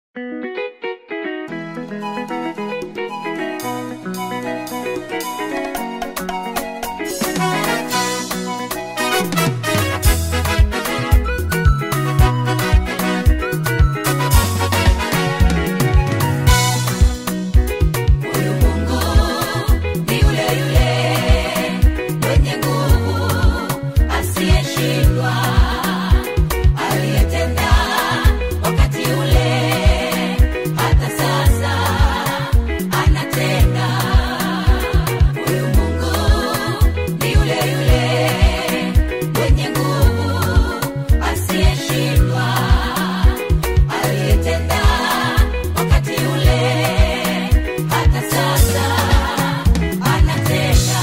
Huyu Mungu ni yule yule mwenye nguvu asiyeshindwa, aliyetenda wakati ule hata sasa anatenda. Huyu Mungu ni yule yule mwenye nguvu asiyeshindwa, aliyetenda wakati ule hata sasa anatenda.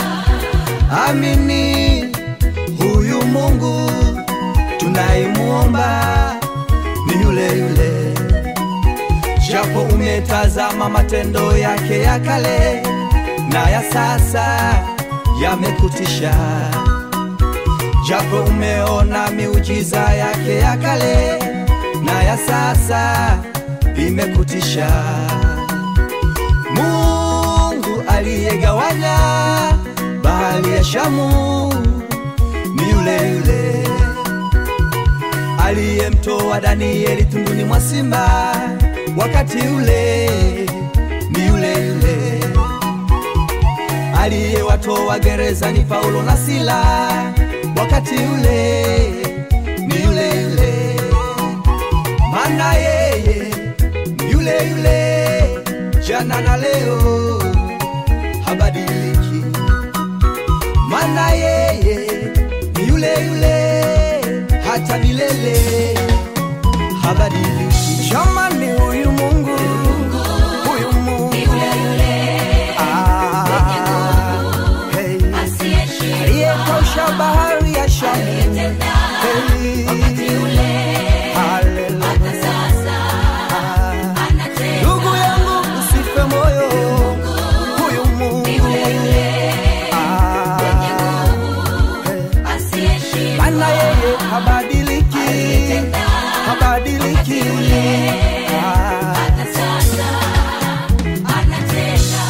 Amini huyu Mungu tunayemuomba ni yule yule, japo umetazama matendo yake ya kale na ya sasa yamekutisha, japo umeona miujiza yake ya kale na ya sasa imekutisha. Mungu aliyegawanya bahari ya Shamu ni yule yule aliyemtoa Danieli tunduni mwa simba wakati ule, ni yule yule aliyewatoa gerezani Paulo na Sila wakati ule, ni yule yule maana yeye ni yule yule jana na leo habadiliki, maana yeye ni yule yule hata milele habadiliki. Jamani, huyu Mungu, huyu Mungu Ni yule yule ah, hey, asiyeshindwa, aliyetosha bahari ya Shamu aliyetenda hey, wakati ule haleluya. hata sasa Ah, anatenda. Ndugu yangu usife moyo, huyu Mungu Ni yule yule ah, asiyeshindwa, maana yeye habadiliki, aliyetenda habadiliki ah, hata sasa anatenda.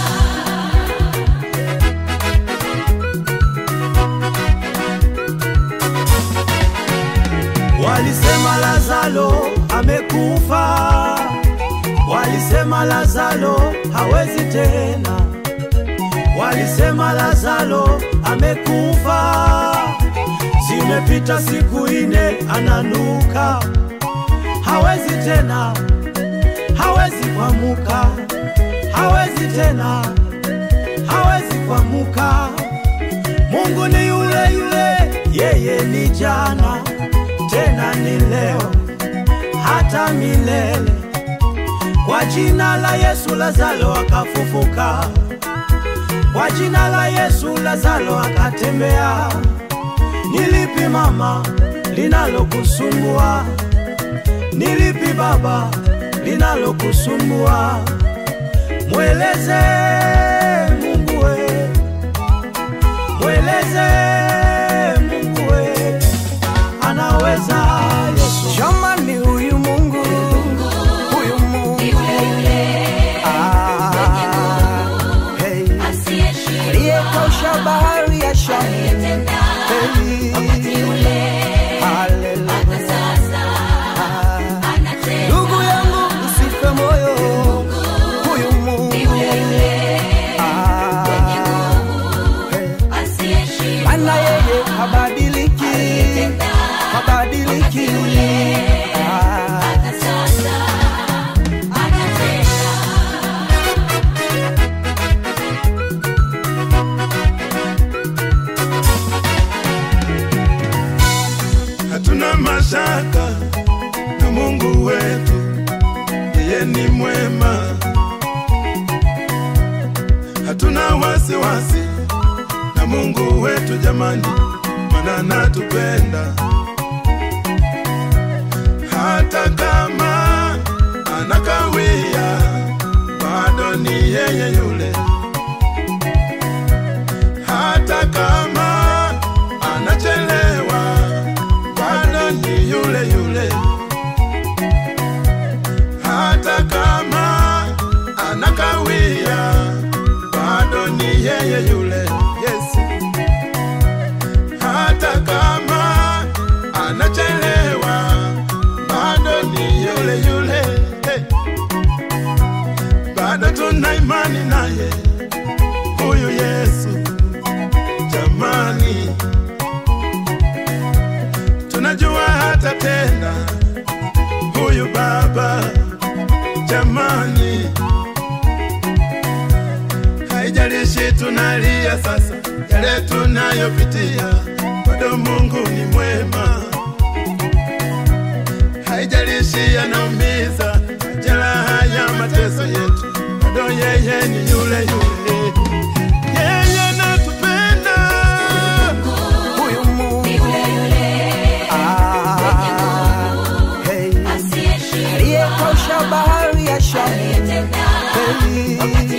Walisema Lazaro amekufa, walisema Lazaro hawezi tena, walisema Lazaro amekufa. Zimepita siku ine, ananuka, hawezi tena, hawezi kuamuka, hawezi tena, hawezi kuamuka. Mungu ni yule yule, yeye ni jana tena ni leo hata milele. Kwa jina la Yesu Lazaro akafufuka, kwa jina la Yesu Lazaro akatembea. Nilipi mama linalokusumbua? Nilipi baba linalokusumbua? Mweleze Mungu we, mweleze Mungu we, anaweza Yesu. jamani, huyu Mungu, huyu Mungu Ni yule yule ah, hey, asiyeshindwa, aliyetosha bahari ya Shamu aliyetenda hey, wakati ule haleluya. hata sasa Ah, anatenda. Ndugu yangu usife moyo, huyu Mungu Ni yule yule ah, hey, asiyeshindwa, maana yeye habadiliki, aliyetenda habadiliki ah, hata sasa anatenda. hatuna mashaka na Mungu wetu, yeye ni mwema. Hatuna wasiwasi na Mungu wetu jamani, maana anatupenda hata kama anakawia, bado ni yeye yule hata kama anachelewa bado ni yule yule, jamani, haijalishi tunalia sasa, yale tunayopitia, bado Mungu ni mwema. Haijalishi yanaumiza, majeraha ya mateso yetu, bado yeye ni yule yule, yeye natupenda. Huyu Mungu ah, hey, aliyekosha bahari ya Shamu hey,